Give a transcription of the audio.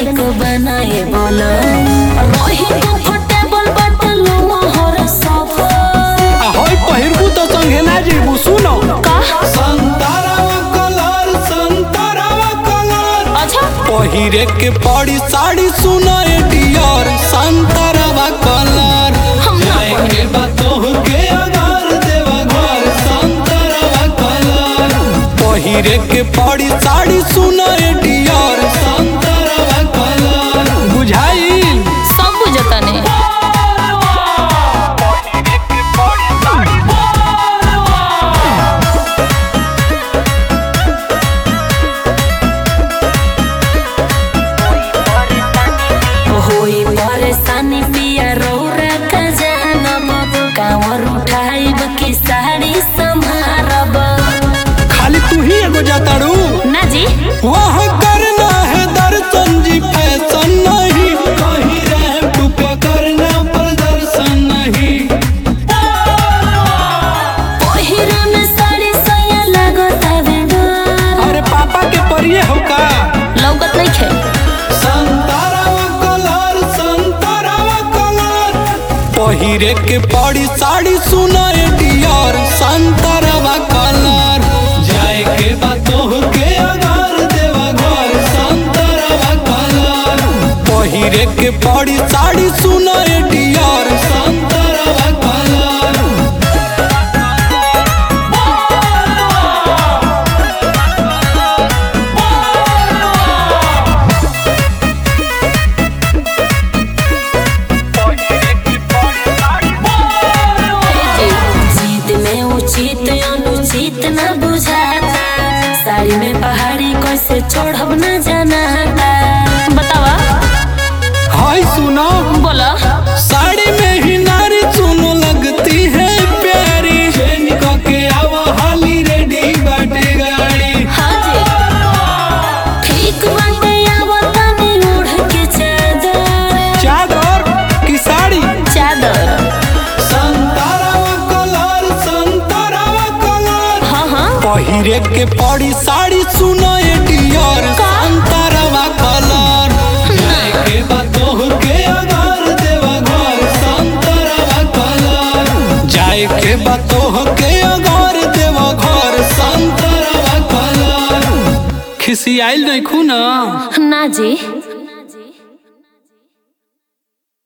तनिक बनाए बोला रही कंफर्टेबल बट लो मोहर सफर आ होय पहिरबू तो संगे ना जेबू सुनो का संतरावा कलर संतरावा कलर अच्छा पहिरे के पड़ी साड़ी सुनो ए डियर संतरावा कलर हम ना जाए के बातों के अगार देवा घर संतरावा कलर पहिरे के पड़ी साड़ी सुनो ए डियर संतरावा कलर बुझाइल सब बुझता ने होई परेशानी पिया रौरा का जानब कांवर उठाइब की साड़ी संभारब खाली तू ही एगो जाताड़ू ना जी वह करना है दर्शन जी फैशन नहीं कहीं रैंप पे करना प्रदर्शन नहीं पहिरा में साड़ी सैया लागत हवे डर अरे पापा के परिये हो का लौकत नहीं खे संतरावा कलर संतरावा कलर पहिरे के पड़ी साड़ी सुना ए डियर संतरावा कलर जाए के बातों के अगार देवा घर संतरावा कलर पहिरे के पड़ी साड़ी सुना ए डियर संतरावा कलर जीत में उचित अनुचित न बुझाता साड़ी में पहाड़ी कैसे चढ़ब न जानाता बतावा हाय सुनो बोला साड़ी में ही नारी सुनो लगती है प्यारी चेन के आवा हाली रेडी बाटे गाड़ी हाँ जी ठीक बाटे आवता ने ओढ़ के चादर चादर की साड़ी चादर संतरावा कलर संतरावा कलर हाँ हाँ पहिरे के पड़ी साड़ी सुनो ए डियर संतरावा कलर जाए के बातों के अगार देवा घर संतरावा कलर जाए के बातों के अगार देवा घर संतरावा कलर खिसियाइल नहीं खूना ना जी